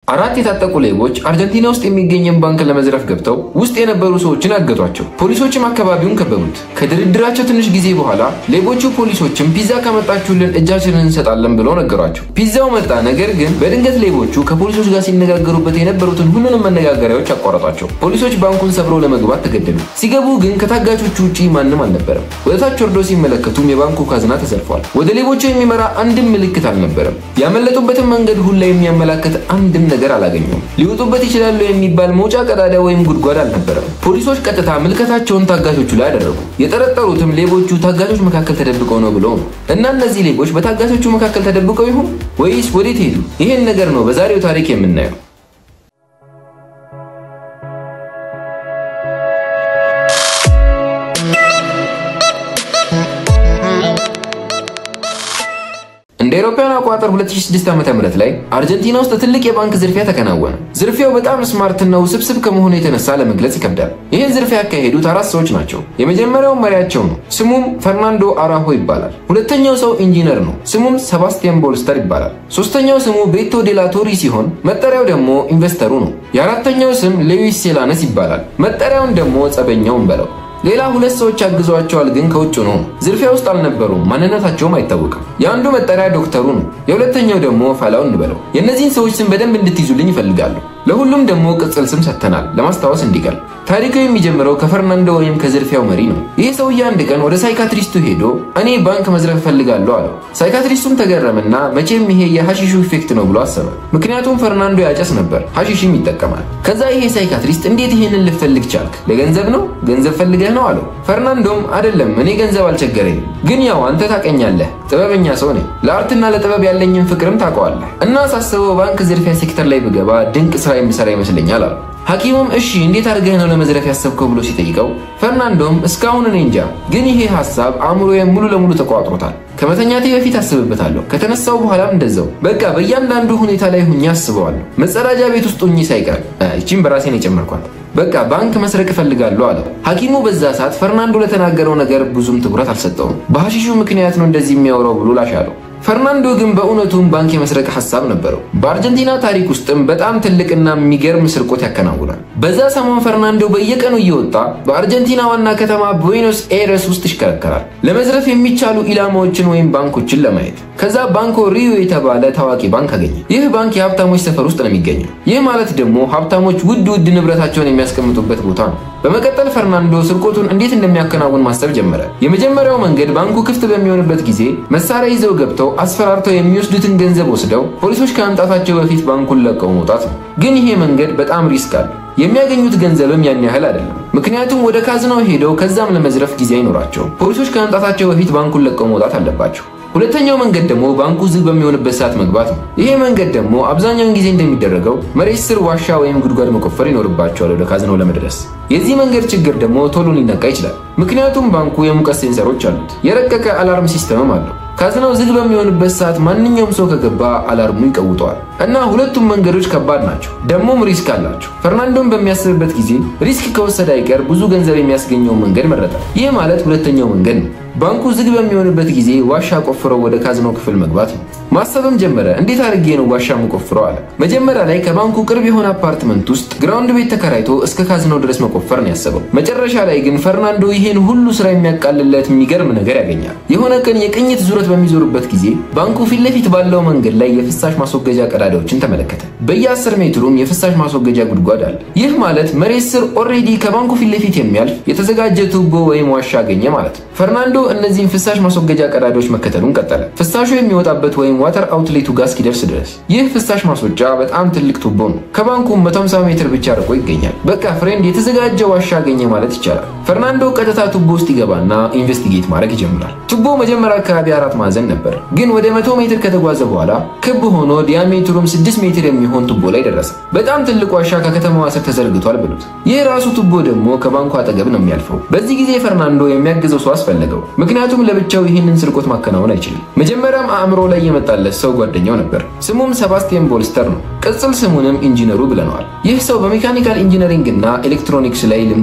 አራት የታጠቁ ሌቦች አርጀንቲና ውስጥ የሚገኝን ባንክ ለመዝረፍ ገብተው ውስጥ የነበሩ ሰዎችን አገቷቸው። ፖሊሶችም አካባቢውን ከበቡት። ከድርድራቸው ትንሽ ጊዜ በኋላ ሌቦቹ ፖሊሶችም ፒዛ ካመጣችሁልን እጃችንን እንሰጣለን ብለው ነገሯቸው። ፒዛው መጣ። ነገር ግን በድንገት ሌቦቹ ከፖሊሶች ጋር ሲነጋገሩበት የነበሩትን ሁሉንም መነጋገሪያዎች አቋረጧቸው። ፖሊሶች ባንኩን ሰብረው ለመግባት ተገደዱ። ሲገቡ ግን ከታጋቾቹ ውጪ ማንም አልነበረም። ወደታች ወርዶ ሲመለከቱም የባንኩ ካዝና ተዘርፏል። ወደ ሌቦቹ የሚመራ አንድም ምልክት አልነበረም። ያመለጡበትን መንገድ ሁላ የሚያመላክት አንድም ነገር አላገኙም። ሊወጡበት ይችላሉ የሚባል መውጫ ቀዳዳ ወይም ጉድጓድ አልነበረም። ፖሊሶች ቀጥታ ምልከታቸውን ታጋቾቹ ላይ አደረጉ። የጠረጠሩትም ሌቦቹ ታጋቾች መካከል ተደብቀው ነው ብለው ነው። እና እነዚህ ሌቦች በታጋቾቹ መካከል ተደብቀው ይሁን ወይስ ወዴት ሄዱ? ይህን ነገር ነው በዛሬው ታሪክ የምናየው። እንደ አውሮፓውያን አቆጣጠር 2006 ዓ.ም ላይ አርጀንቲና ውስጥ ትልቅ የባንክ ዝርፊያ ተከናወነ። ዝርፊያው በጣም ስማርትና ውስብስብ ከመሆኑ የተነሳ ለመግለጽ ይከብዳል። ይህን ዝርፊያ ያካሄዱት አራት ሰዎች ናቸው። የመጀመሪያው መሪያቸው ነው። ስሙም ፈርናንዶ አራሆ ይባላል። ሁለተኛው ሰው ኢንጂነር ነው። ስሙም ሰባስቲያን ቦልስተር ይባላል። ሶስተኛው ስሙ ቤቶ ዴላቶሪ ሲሆን መጠሪያው ደግሞ ኢንቨስተሩ ነው። የአራተኛው ስም ሌዊስ ሴላነስ ይባላል። መጠሪያውን ደግሞ ጸበኛውን በለው። ሌላ ሁለት ሰዎች አግዘዋቸዋል፣ ግን ከውጭ ነው። ዝርፊያ ውስጥ አልነበሩም፣ ማንነታቸውም አይታወቅም። የአንዱ መጠሪያ ዶክተሩ ነው፣ የሁለተኛው ደግሞ ፋላው እንበለው። የእነዚህን ሰዎች ስም በደንብ እንድትይዙልኝ ይፈልጋሉ። ለሁሉም ደግሞ ቅጽል ስም ሰጥተናል፣ ለማስታወስ እንዲቀል። ታሪኩ የሚጀምረው ከፈርናንዶ ወይም ከዝርፊያው መሪ ነው። ይህ ሰውዬ አንድ ቀን ወደ ሳይካትሪስቱ ሄዶ እኔ ባንክ መዝረፍ እፈልጋለሁ አለው። ሳይካትሪስቱም ተገረምና መቼም ይሄ የሐሺሹ ኢፌክት ነው ብሎ አሰበ። ምክንያቱም ፈርናንዶ ያጨስ ነበር፣ ሐሺሽም ይጠቀማል። ከዛ ይሄ ሳይካትሪስት እንዴት ይሄንን ልፈልግ ቻልክ? ለገንዘብ ነው? ገንዘብ ፈልገህ ነው አለው። ፈርናንዶም አይደለም፣ እኔ ገንዘብ አልቸገረኝም፣ ግን ያው አንተ ታቀኛለህ፣ ጥበበኛ ሰው ነኝ፣ ለአርትና ለጥበብ ያለኝን ፍቅርም ታውቀዋለህ እና ሳስበው ባንክ ዝርፊያ ሴክተር ላይ ብገባ ድንቅ ስራ የምሰራ ይመስለኛል አለው። ሐኪሙም እሺ እንዴት አድርገህ ነው ለመዝረፍ ያሰብከው ብሎ ሲጠይቀው ፈርናንዶም እስካሁን እኔ እንጃ፣ ግን ይሄ ሐሳብ አእምሮዬ ሙሉ ለሙሉ ተቋጥሮታል። ከመተኛቴ በፊት አስብበታለሁ፣ ከተነሳው በኋላም እንደዛው። በቃ በእያንዳንዱ ሁኔታ ላይ ሁኜ አስበዋለሁ። መጸዳጃ ቤት ውስጥ ሁኜ ሳይቀር። ይቺን በራሴን የጨመርኳት። በቃ ባንክ መስረቅ እፈልጋለሁ አለው። ሐኪሙ በዛ ሰዓት ፈርናንዶ ለተናገረው ነገር ብዙም ትኩረት አልሰጠውም። በሐሺሹ ምክንያት ነው እንደዚህ የሚያወራው ብሎ ላሻለው። ፈርናንዶ ግን በእውነቱም ባንክ የመስረቅ ሐሳብ ነበረው። በአርጀንቲና ታሪክ ውስጥም በጣም ትልቅና የሚገርም ስርቆት ያከናውናል። በዛ ሰሞን ፈርናንዶ በየቀኑ እየወጣ በአርጀንቲና ዋና ከተማ ቡዌኖስ ኤረስ ውስጥ ይሽከረከራል ለመዝረፍ የሚቻሉ ኢላማዎችን ወይም ባንኮችን ለማየት። ከዛ ባንኮ ሪዮ የተባለ ታዋቂ ባንክ አገኘ። ይህ ባንክ የሀብታሞች ሰፈር ውስጥ ነው የሚገኘው። ይህ ማለት ደግሞ ሀብታሞች ውድ ውድ ንብረታቸውን የሚያስቀምጡበት ቦታ ነው። በመቀጠል ፈርናንዶ ስርቆቱን እንዴት እንደሚያከናውን ማሰብ ጀመረ። የመጀመሪያው መንገድ ባንኩ ክፍት በሚሆንበት ጊዜ መሳሪያ ይዘው ገብተው አስፈራርተው የሚወስዱትን ገንዘብ ወስደው ፖሊሶች ከመምጣታቸው በፊት ባንኩን ለቀው መውጣት ነው። ግን ይሄ መንገድ በጣም ሪስክ አለ። የሚያገኙት ገንዘብም ያን ያህል አይደለም። ምክንያቱም ወደ ካዝናው ሄደው ከዛም ለመዝረፍ ጊዜ አይኖራቸውም። ፖሊሶች ከመምጣታቸው በፊት ባንኩን ለቀው መውጣት አለባቸው። ሁለተኛው መንገድ ደግሞ ባንኩ ዝግ በሚሆንበት ሰዓት መግባት ነው። ይሄ መንገድ ደግሞ አብዛኛውን ጊዜ እንደሚደረገው መሬት ስር ዋሻ ወይም ጉድጓድ መቆፈር ይኖርባቸዋል ወደ ካዝናው ለመድረስ። የዚህ መንገድ ችግር ደግሞ ቶሎ ሊነቃ ይችላል። ምክንያቱም ባንኩ የሙቀት ሴንሰሮች አሉት፣ የረቀቀ አላርም ሲስተምም አለው። ካዝናው ዝግ በሚሆንበት ሰዓት ማንኛውም ሰው ከገባ አላርሙ ይቀውጠዋል። እና ሁለቱም መንገዶች ከባድ ናቸው፣ ደግሞም ሪስክ አላቸው። ፈርናንዶን በሚያስብበት ጊዜ ሪስክ ከወሰደ አይቀር ብዙ ገንዘብ የሚያስገኘውን መንገድ መረጠ። ይህ ማለት ሁለተኛው መንገድ ነው። ባንኩ ዝግ በሚሆንበት ጊዜ ዋሻ ቆፍረው ወደ ካዝናው ክፍል መግባት ነው። ማሰብም ጀመረ። እንዴት አድርጌ ነው ዋሻ የምቆፍረው አለ። መጀመሪያ ላይ ከባንኩ ቅርብ የሆነ አፓርትመንት ውስጥ ግራውንድ ቤት ተከራይቶ እስከ ካዝናው ድረስ መቆፈር ነው ያሰበው። መጨረሻ ላይ ግን ፈርናንዶ ይሄን ሁሉ ስራ የሚያቃልለት የሚገርም ነገር ያገኛል። የሆነ ቀን የቅኝት ዙረት በሚዞርበት ጊዜ ባንኩ ፊት ለፊት ባለው መንገድ ላይ የፍሳሽ ማስወገጃ ቀዳዳዎችን ተመለከተ። በየ10 ሜትሩም የፍሳሽ ማስወገጃ ጉድጓድ አለ። ይህ ማለት መሬት ስር ኦልሬዲ ከባንኩ ፊት ለፊት የሚያልፍ የተዘጋጀ ቱቦ ወይም ዋሻ አገኘ ማለት ነው። ፈርናንዶ እነዚህን ፍሳሽ ማስወገጃ ቀዳዳዎች መከተሉን ቀጠለ። ፍሳሹ የሚወጣበት ወይም ዋተር አውትሌቱ ጋር እስኪደርስ ድረስ። ይህ ፍሳሽ ማስወጫ በጣም ትልቅ ቱቦ ነው። ከባንኩ 150 ሜትር ብቻ ርቆ ይገኛል። በቃ ፍሬንድ የተዘጋጀ ዋሻ አገኘ ማለት ይቻላል። ፈርናንዶ ቀጥታ ቱቦ ውስጥ ይገባና ኢንቨስቲጌት ማድረግ ይጀምራል። ቱቦ መጀመሪያ አካባቢ አራት ማዕዘን ነበር፣ ግን ወደ 100 ሜትር ከተጓዘ በኋላ ክብ ሆኖ ዲያሜትሩም 6 ሜትር የሚሆን ቱቦ ላይ ደረሰ። በጣም ትልቅ ዋሻ ከከተማዋ ስር ተዘርግቷል ብሉት። ይህ ራሱ ቱቦ ደግሞ ከባንኩ አጠገብ ነው የሚያልፈው። በዚህ ጊዜ ፈርናንዶ የሚያግዘው ሰው አስፈለገው፣ ምክንያቱም ለብቻው ይህንን ስርቆት ማከናወን አይችልም። መጀመሪያም አእምሮ ላይ የመጣለት ሰው ጓደኛው ነበር። ስሙም ሰባስቲያን ቦልስተር ነው። ቅጽል ስሙንም ኢንጂነሩ ብለነዋል። ይህ ሰው በሜካኒካል ኢንጂነሪንግ እና ኤሌክትሮኒክስ ላይ ልምድ አለው።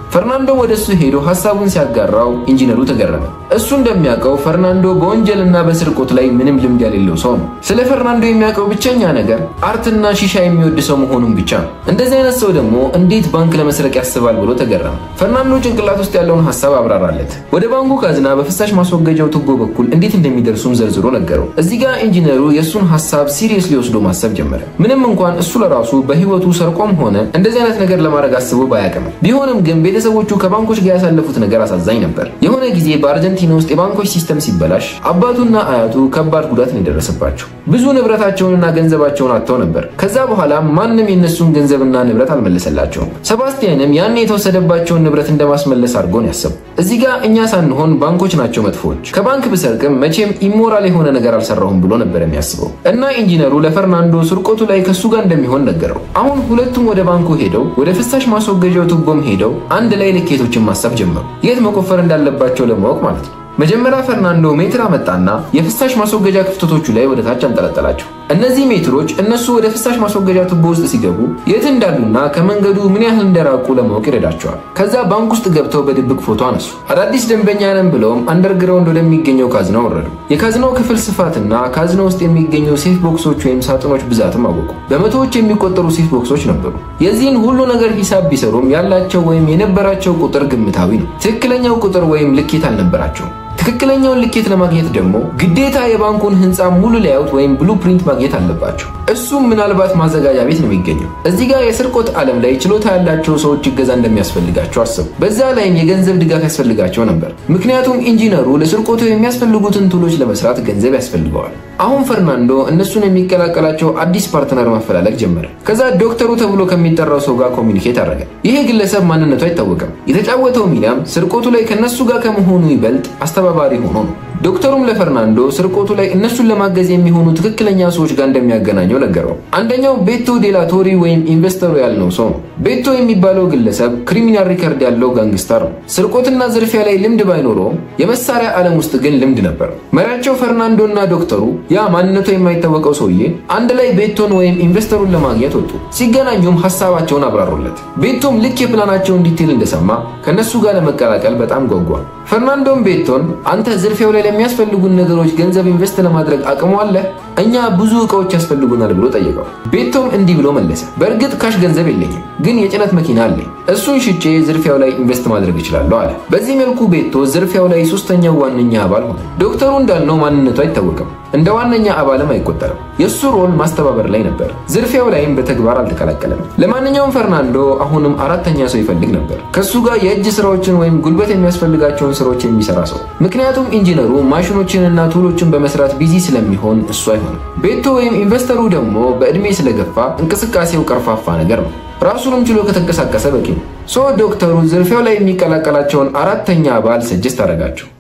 ፈርናንዶ ወደ እሱ ሄዶ ሀሳቡን ሲያጋራው ኢንጂነሩ ተገረመ። እሱ እንደሚያውቀው ፈርናንዶ በወንጀልና በስርቆት ላይ ምንም ልምድ የሌለው ሰው ነው። ስለ ፈርናንዶ የሚያውቀው ብቸኛ ነገር አርትና ሺሻ የሚወድ ሰው መሆኑን ብቻ ነው። እንደዚህ አይነት ሰው ደግሞ እንዴት ባንክ ለመስረቅ ያስባል ብሎ ተገረመ። ፈርናንዶ ጭንቅላት ውስጥ ያለውን ሀሳብ አብራራለት። ወደ ባንኩ ካዝና በፍሳሽ ማስወገጃው ቱቦ በኩል እንዴት እንደሚደርሱም ዘርዝሮ ነገረው። እዚህ ጋር ኢንጂነሩ የእሱን ሀሳብ ሲሪየስሊ ወስዶ ማሰብ ጀመረ። ምንም እንኳን እሱ ለራሱ በህይወቱ ሰርቆም ሆነ እንደዚህ አይነት ነገር ለማድረግ አስቦ ባያቅም፣ ቢሆንም ግን ቤተሰቦቹ ከባንኮች ጋር ያሳለፉት ነገር አሳዛኝ ነበር። የሆነ ጊዜ በአርጀንቲና ውስጥ የባንኮች ሲስተም ሲበላሽ አባቱና አያቱ ከባድ ጉዳት ነው የደረሰባቸው። ብዙ ንብረታቸውንና ገንዘባቸውን አጥተው ነበር። ከዛ በኋላ ማንም የነሱን ገንዘብና ንብረት አልመለሰላቸውም። ሰባስቲያንም ያን የተወሰደባቸውን ንብረት እንደማስመለስ አድርጎ ነው ያሰቡ። እዚህ ጋር እኛ ሳንሆን ባንኮች ናቸው መጥፎች፣ ከባንክ ብሰርቅም መቼም ኢሞራል የሆነ ነገር አልሰራሁም ብሎ ነበር የሚያስበው እና ኢንጂነሩ ለፈርናንዶ ስርቆቱ ላይ ከሱ ጋር እንደሚሆን ነገረው። አሁን ሁለቱም ወደ ባንኩ ሄደው ወደ ፍሳሽ ማስወገጃው ቱቦም ሄደው አንድ ላይ ልኬቶችን ማሰብ ጀመሩ፣ የት መቆፈር እንዳለባቸው ለማወቅ ማለት ነው። መጀመሪያ ፈርናንዶ ሜትር አመጣና የፍሳሽ ማስወገጃ ክፍተቶቹ ላይ ወደ ታች አንጠለጠላቸው። እነዚህ ሜትሮች እነሱ ወደ ፍሳሽ ማስወገጃ ቱቦ ውስጥ ሲገቡ የት እንዳሉና ከመንገዱ ምን ያህል እንደራቁ ለማወቅ ይረዳቸዋል። ከዛ ባንክ ውስጥ ገብተው በድብቅ ፎቶ አነሱ። አዳዲስ ደንበኛ ነን ብለውም አንደርግራውንድ ወደሚገኘው ካዝና ወረዱ። የካዝናው ክፍል ስፋትና ካዝና ውስጥ የሚገኙ ሴፍ ቦክሶች ወይም ሳጥኖች ብዛትም አወቁ። በመቶዎች የሚቆጠሩ ሴፍ ቦክሶች ነበሩ። የዚህን ሁሉ ነገር ሂሳብ ቢሰሩም ያላቸው ወይም የነበራቸው ቁጥር ግምታዊ ነው። ትክክለኛው ቁጥር ወይም ልኬት አልነበራቸውም። ትክክለኛውን ልኬት ለማግኘት ደግሞ ግዴታ የባንኩን ህንፃ ሙሉ ላያውት ወይም ብሉ ፕሪንት ማግኘት አለባቸው። እሱም ምናልባት ማዘጋጃ ቤት ነው የሚገኘው። እዚህ ጋር የስርቆት ዓለም ላይ ችሎታ ያላቸው ሰዎች እገዛ እንደሚያስፈልጋቸው አሰቡ። በዛ ላይም የገንዘብ ድጋፍ ያስፈልጋቸው ነበር። ምክንያቱም ኢንጂነሩ ለስርቆቱ የሚያስፈልጉትን ቱሎች ለመስራት ገንዘብ ያስፈልገዋል። አሁን ፈርናንዶ እነሱን የሚቀላቀላቸው አዲስ ፓርትነር ማፈላለግ ጀመረ። ከዛ ዶክተሩ ተብሎ ከሚጠራው ሰው ጋር ኮሚኒኬት አደረገ። ይሄ ግለሰብ ማንነቱ አይታወቅም። የተጫወተው ሚናም ስርቆቱ ላይ ከነሱ ጋር ከመሆኑ ይበልጥ አስተባባሪ ሆኖ ነው። ዶክተሩም ለፈርናንዶ ስርቆቱ ላይ እነሱን ለማገዝ የሚሆኑ ትክክለኛ ሰዎች ጋር እንደሚያገናኘው ነገረው። አንደኛው ቤቶ ዴላቶሪ ወይም ኢንቨስተሩ ያልነው ሰው ነው። ቤቶ የሚባለው ግለሰብ ክሪሚናል ሪከርድ ያለው ጋንግስተር ነው። ስርቆትና ዝርፊያ ላይ ልምድ ባይኖረውም የመሳሪያ ዓለም ውስጥ ግን ልምድ ነበር። መሪያቸው ፈርናንዶ እና ዶክተሩ ያ ማንነቱ የማይታወቀው ሰውዬ አንድ ላይ ቤቶን ወይም ኢንቨስተሩን ለማግኘት ወጡ። ሲገናኙም ሀሳባቸውን አብራሩለት። ቤቶም ልክ የፕላናቸውን ዲቴል እንደሰማ ከነሱ ጋር ለመቀላቀል በጣም ጓጓ። ፈርናንዶም ቤቶን አንተ ዝርፊያው ላይ ለሚያስፈልጉን ነገሮች ገንዘብ ኢንቨስት ለማድረግ አቅሙ አለ? እኛ ብዙ እቃዎች ያስፈልጉናል ብሎ ጠየቀው። ቤቶም እንዲህ ብሎ መለሰ። በእርግጥ ካሽ ገንዘብ የለኝም፣ ግን የጭነት መኪና አለኝ። እሱን ሽጬ ዝርፊያው ላይ ኢንቨስት ማድረግ እችላለሁ አለ። በዚህ መልኩ ቤቶ ዝርፊያው ላይ ሶስተኛው ዋነኛ አባል ሆነ። ዶክተሩ እንዳልነው ማንነቱ አይታወቅም፣ እንደ ዋነኛ አባልም አይቆጠርም። የእሱ ሮል ማስተባበር ላይ ነበር። ዝርፊያው ላይም በተግባር አልተቀላቀለም። ለማንኛውም ፈርናንዶ አሁንም አራተኛ ሰው ይፈልግ ነበር፣ ከሱ ጋር የእጅ ስራዎችን ወይም ጉልበት የሚያስፈልጋቸውን ስራዎች የሚሰራ ሰው። ምክንያቱም ኢንጂነሩ ማሽኖችንና ቱሎችን በመስራት ቢዚ ስለሚሆን እሱ አይሆንም። ቤቶ ወይም ኢንቨስተሩ ደግሞ በዕድሜ ስለገፋ እንቅስቃሴው ቀርፋፋ ነገር ነው። ራሱንም ችሎ ከተንቀሳቀሰ በቂ ነው። ሶ ዶክተሩ ዝርፊያው ላይ የሚቀላቀላቸውን አራተኛ አባል ሰጀስት አደረጋቸው።